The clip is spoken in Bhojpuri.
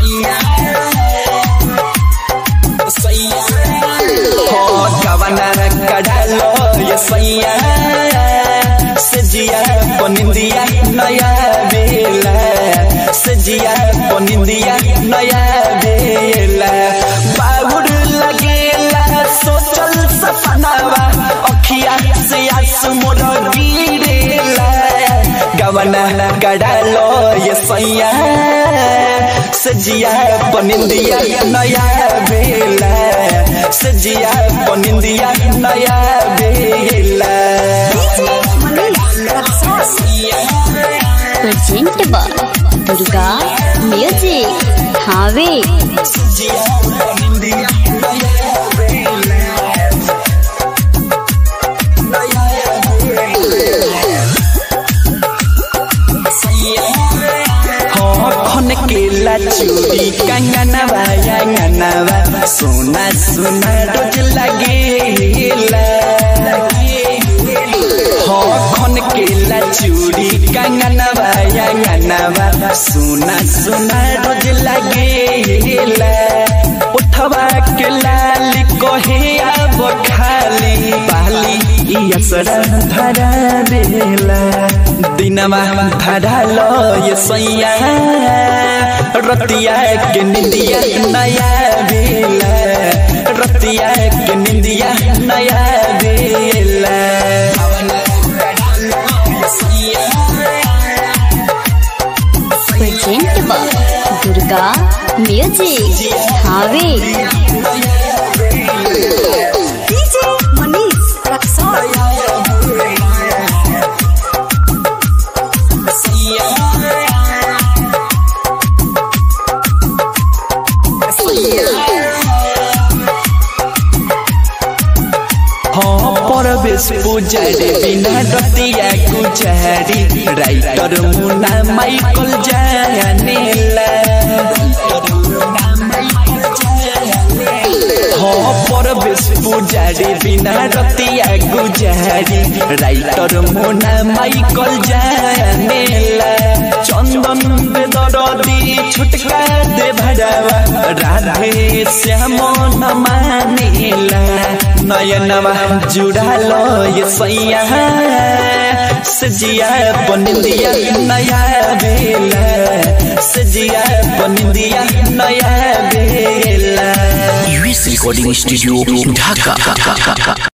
कवना कडालो ये सैया सजिया पनिंदिया नया बेला सजिया पनिंदिया नया बेला बाबुर लगेला सोचल सपनावा अखिया से आंसू मोर गिरेला गवना कडालो ये सैया सजिया पनिंदिया नया बेला सजिया पनिंदिया नया बेला प्रेजेंट बा दुर्गा म्यूजिक हावे सजिया पनिंदिया नया बेला नया खन केला चूड़ी कंगनवा अंगनवा सोना सोना रोज लगेला हाँ खन केला चूड़ी कंगनवा अंगनवा सोना सोना रोज लगेला उठवा के लाली कहे अब खाली पाली ई असरा धरा बेला दिनमा धरा लो ये सैया रतिया के निंदिया नया बेला रतिया के निंदिया नया बेला प्रेजेंट बा दुर्गा म्यूजिक हावे DJ Manish Raksol. हाँ परवेश पुजारी बिना रतिया गुजारी राइटर मुना माइकल जानेला हाँ परवेश पुजारी बिना रतिया गुजारी राइटर मुना माइकल जानेला चंदन बेदरदी छुटका दे भरावा राधे श्याम न मानेला नयनवा जुड़ालो ये सैया सजिया बनिंदिया नया बेला सजिया बनिंदिया नया बेला यूएस रिकॉर्डिंग स्टूडियो ढाका